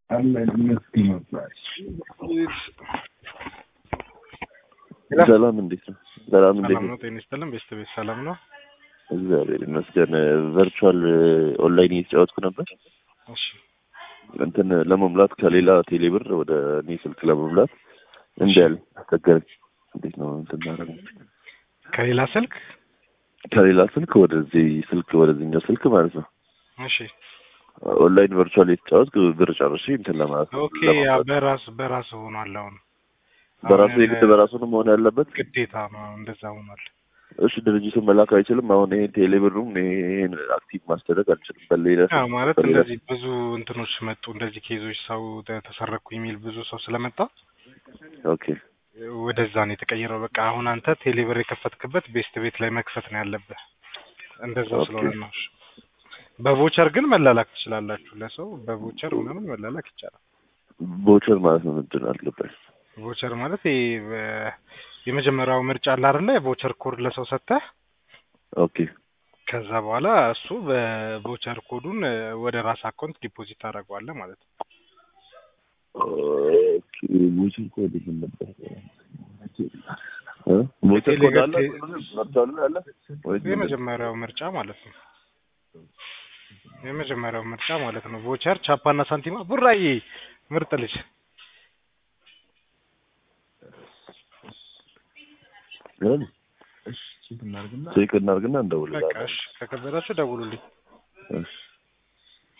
ሰላም እንዴት ነው? ሰላም እንዴት ሰላም ነው? ነው። ጤና ይስጥልን። ቤስት ቤት ሰላም ነው። እግዚአብሔር ይመስገን። ቨርቹዋል ኦንላይን እየተጫወትኩ ነበር። እሺ እንትን ለመሙላት ከሌላ ቴሌብር ወደ እኔ ስልክ ለመሙላት እንዲ ያለ አስቸገረኝ። እንዴት ነው እንትን ማድረግ ከሌላ ስልክ ከሌላ ስልክ ወደዚህ ስልክ ወደዚህኛው ስልክ ማለት ነው። እሺ ኦንላይን ቨርቹዋል የተጫወትኩ ብር ጨርሼ እንትን ለማለት ነው። ኦኬ ያ በራስ በራስ ሆኗል። አሁን በራሱ አሁን የግድ በራሱ ነው መሆን ያለበት። ግዴታ ነው እንደዛ ሆኗል። እሺ ድርጅቱን መላክ አይችልም። አሁን ይሄን ቴሌብሩን ይሄን አክቲቭ ማስደረግ አልችልም። በሌላ ያ ማለት በሌላ እንደዚህ ብዙ እንትኖች መጡ። እንደዚህ ኬዞች ሰው ተ- ተሰረኩ የሚል ብዙ ሰው ስለመጣ ኦኬ ወደዛ ነው የተቀየረው። በቃ አሁን አንተ ቴሌብር የከፈትክበት ቤስት ቤት ላይ መክፈት ነው ያለብህ። እንደዛ ኦኬ። ስለሆነ ነው። እሺ። በቮቸር ግን መላላክ ትችላላችሁ። ለሰው በቮቸር ምናምን መላላክ ይቻላል። ቦቸር ማለት ነው ምንድን ነው አልገባኝ። ቮቸር ማለት ይሄ በ- የመጀመሪያው ምርጫ አለ አይደለ? የቮቸር ኮድ ለሰው ሰጥተህ ኦኬ ከዛ በኋላ እሱ በቮቸር ኮዱን እ፣ ወደ ራስ አካውንት ዲፖዚት ታደርገዋለህ ማለት ነው። ኦኬ ቦቸር ኮድ ምን ነበር? እ? ቦቸር ኮድ አለ መርቷል አለ ወይስ ምንድን ነው? የመጀመሪያው ምርጫ ማለት ነው። የመጀመሪያው ምርጫ ማለት ነው። ቮቸር ቻፓና ሳንቲማ ቡራዬ ምርጥ ልጅ እ? ቼክ እናድርግና በቃ እንደውልላለን። እሺ፣ ከከበዳችሁ ደውሉልኝ። እሺ